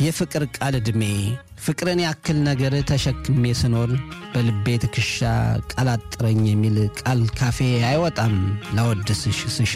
የፍቅር ቃል ዕድሜ ፍቅርን ያክል ነገር ተሸክሜ ስኖር በልቤ ትከሻ ቃል አጥረኝ የሚል ቃል ካፌ አይወጣም ላወድስሽ ስሻ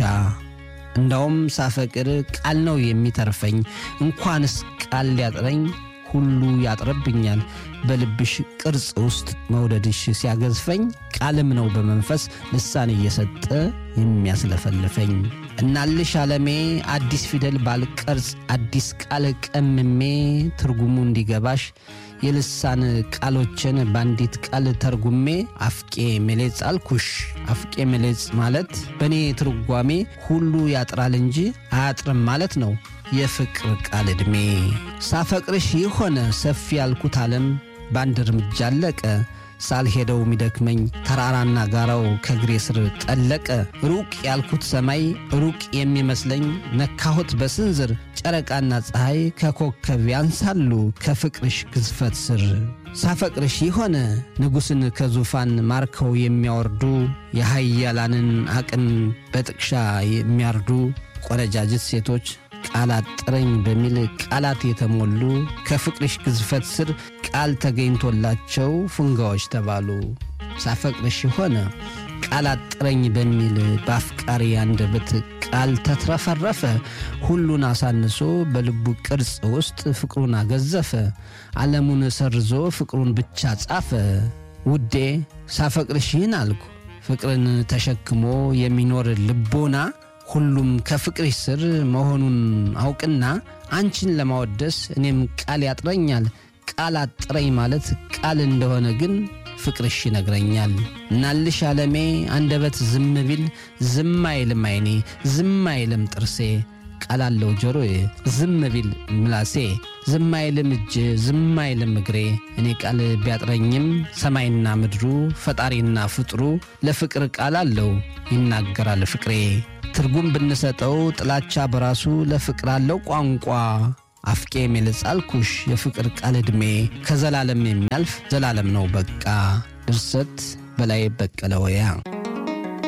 እንዳውም ሳፈቅር ቃል ነው የሚተርፈኝ እንኳንስ ቃል ሊያጥረኝ ሁሉ ያጥርብኛል በልብሽ ቅርጽ ውስጥ መውደድሽ ሲያገዝፈኝ ቃልም ነው በመንፈስ ልሳን እየሰጠ የሚያስለፈልፈኝ እናልሽ ዓለሜ አዲስ ፊደል ባልቀርጽ አዲስ ቃል ቀምሜ ትርጉሙ እንዲገባሽ የልሳን ቃሎችን በአንዲት ቃል ተርጉሜ አፍቄ ሜሌጽ አልኩሽ። አፍቄ ሜሌጽ ማለት በእኔ ትርጓሜ ሁሉ ያጥራል እንጂ አያጥርም ማለት ነው። የፍቅር ቃል ዕድሜ ሳፈቅርሽ የሆነ ሰፊ ያልኩት ዓለም በአንድ እርምጃ አለቀ። ሳልሄደው ሚደክመኝ ተራራና ጋራው ከእግሬ ስር ጠለቀ። ሩቅ ያልኩት ሰማይ ሩቅ የሚመስለኝ ነካሁት በስንዝር ጨረቃና ፀሐይ ከኮከብ ያንሳሉ ከፍቅርሽ ግዝፈት ስር። ሳፈቅርሽ የሆነ ንጉሥን ከዙፋን ማርከው የሚያወርዱ የሃያላንን አቅም በጥቅሻ የሚያርዱ ቆነጃጅት ሴቶች ቃላት ጥረኝ በሚል ቃላት የተሞሉ ከፍቅርሽ ግዝፈት ስር ቃል ተገኝቶላቸው ፉንጋዎች ተባሉ። ሳፈቅርሽ ሆነ ቃላት ጥረኝ በሚል በአፍቃሪ አንደበት ቃል ተትረፈረፈ። ሁሉን አሳንሶ በልቡ ቅርጽ ውስጥ ፍቅሩን አገዘፈ። ዓለሙን ሰርዞ ፍቅሩን ብቻ ጻፈ። ውዴ ሳፈቅርሽ ይህን አልኩ ፍቅርን ተሸክሞ የሚኖር ልቦና ሁሉም ከፍቅርሽ ስር መሆኑን አውቅና አንቺን ለማወደስ እኔም ቃል ያጥረኛል። ቃል አጥረኝ ማለት ቃል እንደሆነ ግን ፍቅርሽ ይነግረኛል። እናልሽ ዓለሜ አንደበት ዝም ቢል ዝም አይልም አይኔ ዝም አይልም ጥርሴ ቃል አለው ጆሮዬ ዝም ቢል ምላሴ ዝም አይልም እጅ ዝም አይልም እግሬ እኔ ቃል ቢያጥረኝም ሰማይና ምድሩ ፈጣሪና ፍጥሩ ለፍቅር ቃል አለው ይናገራል ፍቅሬ ትርጉም ብንሰጠው ጥላቻ በራሱ ለፍቅር አለው ቋንቋ አፍቄ ሜልጽ አልኩሽ የፍቅር ቃል ዕድሜ ከዘላለም የሚያልፍ ዘላለም ነው በቃ። ድርሰት በላይ በቀለ ወያ